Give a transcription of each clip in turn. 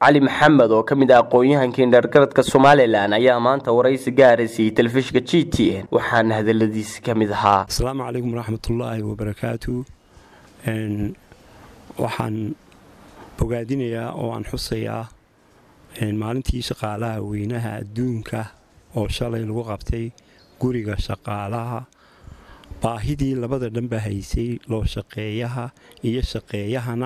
cali maxamed oo ka mid ah aqoon-yahankii dheergaradka somalilan ayaa maanta waraysi gaara siiyey telefishinka g t n waxaana hadaladiisi ka mid ahaa asalaamu calaykum waraxmatullaahi wabarakaatu waxaan bogaadinayaa oo aan xusayaa maalintii shaqaalaha weynaha adduunka oo shalay lagu qabtay guriga shaqaalaha baahidii labada dhanba haysay loo shaqeeyaha iyo shaqeeyahana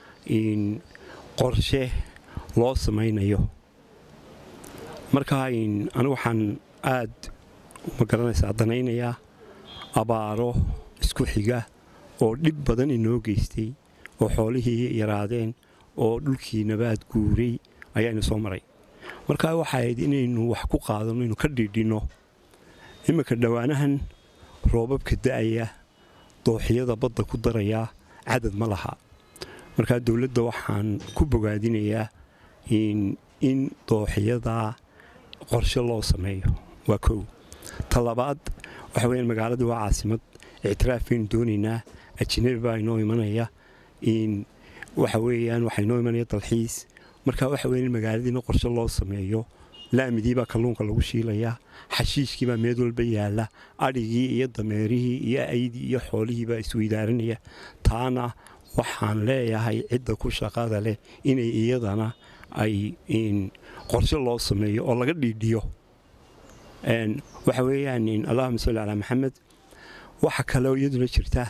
qorshe loo samaynayo marka anigu waxaan aad ma garanaysaa danaynayaa abaaro isku xiga oo dhib badan inoo geystay oo xoolihii yaraadeen oo dhulkii nabaad guuray ayaana soo maray marka waxay ahayd inaynu wax ku qaadano inu ka dhiidhinno iminka dhowaanahan roobabka da'aya dooxyada badda ku darayaa cadad ma laha markaa dowladda waxaan ku bogaadinayaa in dooxyadaa qorshe loo sameeyo waa kow ta labaad waxa weyaan magaaladii waa caasimad ictiraaf baynu doonaynaa ajinabi baa inoo imanaya waxa weeyaan waxaa inoo imanaya dalxiis marka waxa weya in magaaladiina qorshe loo sameeyo laamidiibaa kalluunka lagu shiilayaa xashiishkiibaa meed walba yaalla adhigii iyo dameerihii iyo aydii iyo xoolihiibaa isweydaaranaya taana waxaan leeyahay cidda ku shaqada leh inay iyadana ay qorshe loo sameeyo oo laga dhiidhiyo waxa weeyaan allahuma salli calaa maxamed waxa kaleo iyaduna jirta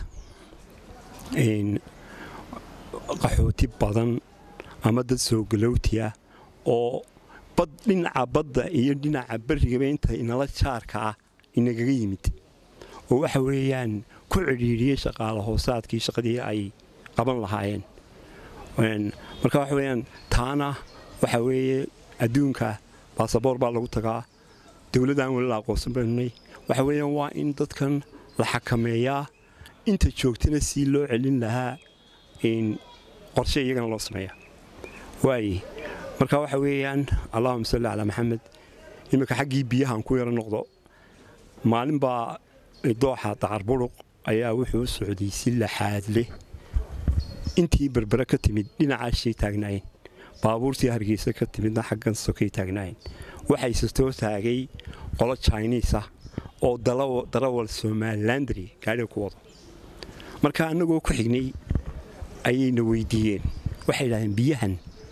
qaxooti badan ama dad soo galowti ah oo bad dhinaca badda iyo dhinaca berrigaba inta inala jaarka ah inagaga yimid oo waxa weeyaan ku cidhiidhiyey shaqaala hoosaadkii shaqadii ay qaban lahaayeen marka waxa weyaan taana waxa weeye adduunka baasaboor baa lagu tagaa dowladdaan weli la aqoonsan baynunay waxa weeyaan waa in dadkan la xakameeyaa inta joogtana sii loo celin lahaa qorshe iyagana loo sameeya waaye marka waxa weeyaan allahuma salli calaa maxamed iminka xaggii biyahan ku yaro noqdo maalin baa dooxa dacarburuq ayaa wuxuu u socday si laxaad leh intii berbere ka timid dhinacaashay taagnaayeen baabuurtii hargeysa ka timidna xaggan sokay taagnaayeen waxayse soo taagay qolo jiniisa oo darawal somalilandri gaadhiga ku wado marka annagoo ku xignay ayayna weydiiyeen waxay idhahdeen biyahan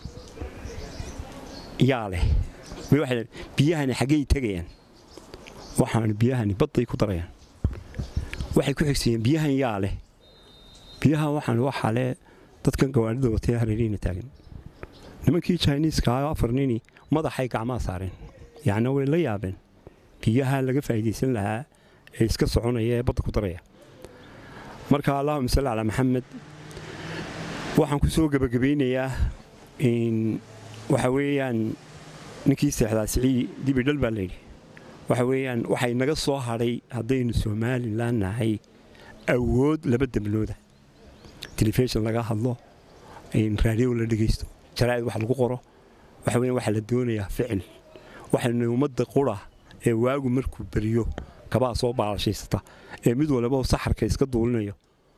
yaa leh biyahani xaggay tegayaan waxaan biyahani badday ku darayaan waxay ku xigsiiyeen biyahan yaa leh biyahan waxaan waxaa leh dadkan gawaadhida watee hareerihina taagan nimankii jiniiska afar nini madaxay gacmaha saareen yacni way la yaabeen biyaha laga faa'iidaysan lahaa ee iska soconaya ee badda ku daraya marka allahuma salli calaa maxamed waxaan ku soo gebagabaynayaa waxa weeyaan ninkii seexdaa sicii dibidhal baa layidhi waxa weeyaan waxay naga soo hadhay haddaynu somalilan nahay awood laba dembnooda telefishon laga hadlo raadiyo la dhegaysto jaraa'id wax lagu qoro waxa weyan waxaa la doonayaa ficil waxaynu ummadda qura ee waagu markuu beriyo kabaa soo baalashaysata ee mid waliba saxarka iska duulinayo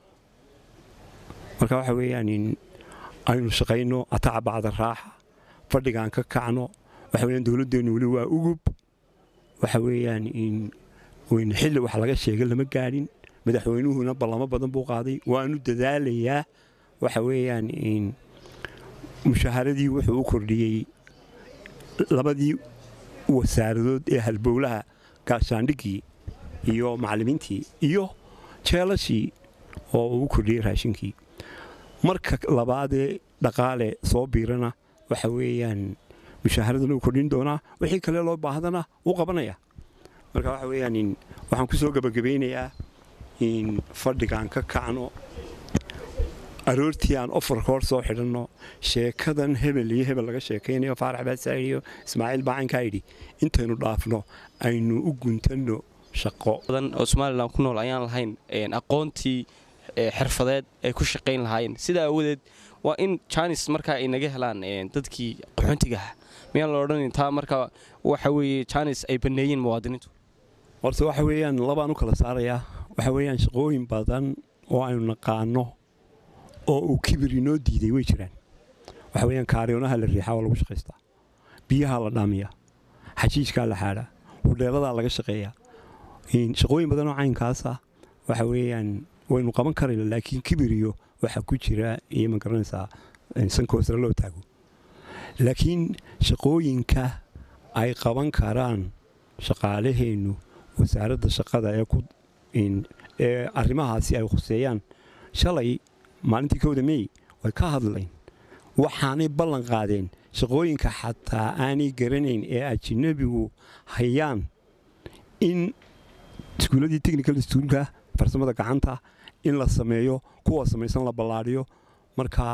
marka waxa weeyaan aynu shaqayno ataca bacda raaxa fadhigaan ka kacno waxa weyaan dowladdeennu weli waa ugub waxa weeyaan xilli wax laga sheega lama gaadhin madaxweynuhuna ballamo badan buu qaaday waanu dadaalayaa waxa weeyaan mushaaharadii wuxuu u kordhiyey labadii wasaaradood ee halbowlaha gaashaandhiggii iyo macallimiintii iyo jeelashii oo uu kordhiyey raashinkii marka labaadee dhaqaale soo biirana waxa weeyaan mushaaharadana uu kordhin doonaa wixii kale loo baahdana uu qabanaya marka waxa weeyaan waxaan ku soo gebagabaynayaa in fadhigaan ka kacno aroortii aan ofarka hor soo xidhanno sheekadan hebel iyo hebel laga sheekaynayo faarax baasaa'id iyo ismaaciil baacankaa yidhi intaynu dhaafno aynu u guntanno shaqo badan oo somalilan ku nool ayaan lahayn aqoontii xirfadeed ay ku shaqayn lahaayeen sidaa awadeed waa in janis markaa ay naga helaan dadkii qaxoontigaha miyaan la odhanin taa markaa waxa weeye janis ay banneeyeen muwaadiniintu horta waxa weeyaan labaan u kala saarayaa waxa weeyaan shaqooyin badan oo aynu naqaano oo uu kibir inoo diiday way jiraan waxa weeyaan kaariyoonaha la riixaa waa lagu shaqaystaa biyaha la dhaamiyaa xajiijkaa la xaadhaa hudheeladaa laga shaqeeyaa shaqooyin badanoo caynkaasa waxa weeyaan waynu qaban karayna laakiin kibiriyo waxa ku jira iyo ma garanaysaa sankoosra loo taago laakiin shaqooyinka ay qaban karaan shaqaalaheennu wasaaradda shaqada ee arrimahaasi ay khuseeyaan shalay maalintii kowda mey way ka hadlayn waxaanay ballan qaadeen shaqooyinka xataa aanay garanayn ee ajinabigu hayaan in iskuulladii technical stuulka farsamada gacanta in la sameeyo kuwa samaysan la ballaadhiyo markaa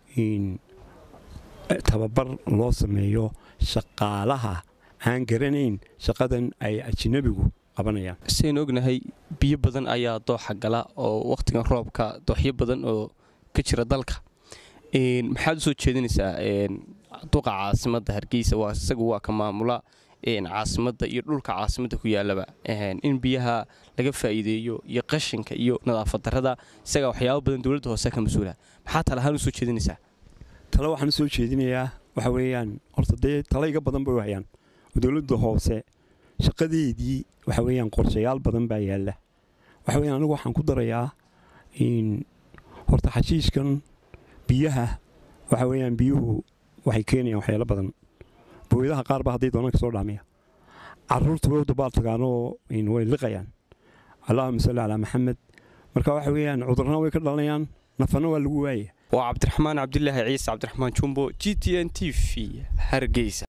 tababar loo sameeyo shaqaalaha aan garanayn shaqadan ay ajinabigu qabanayaan saynu ognahay biyo badan ayaa dooxa gala oo wakhtigan roobka dooxyo badan oo ka jira dalka maxaad u soo jeedinaysaa duqa caasimadda hargeysa waa isagu waa ka maamula caasimadda iyo dhulka caasimadda ku yaalaba in biyaha laga faa'iideeyo iyo qashinka iyo nadaafad darrada isagaa waxyaabo badan dowladda hoose ka mas-uula maxaa tale ahaan u soo jeedinaysaa tale waxaan u soo jeedinayaa waxa weeyaan horta dee tale iga badan bay u hayaan oo dowladda hoose shaqadeedii waxa weeyaan qorshayaal badan baa yaalla waxa weeyaan anigu waxaan ku darayaa horta xashiishkan biyaha waxa weeyaan biyuhu waxay keenayaan waxyaalo badan booyadaha qaar ba hadday doonaan ka soo dhaamiya carruurta way u dabaal tagaanoo way liqayaan allahuma salli calaa maxamed marka waxa weeyaan cudurrana way ka dhalanayaan nafana waa lagu waaya waa cabdiraxmaan cabdilaahi ciise cabdiraxmaan jumbo g t n t v hargeysa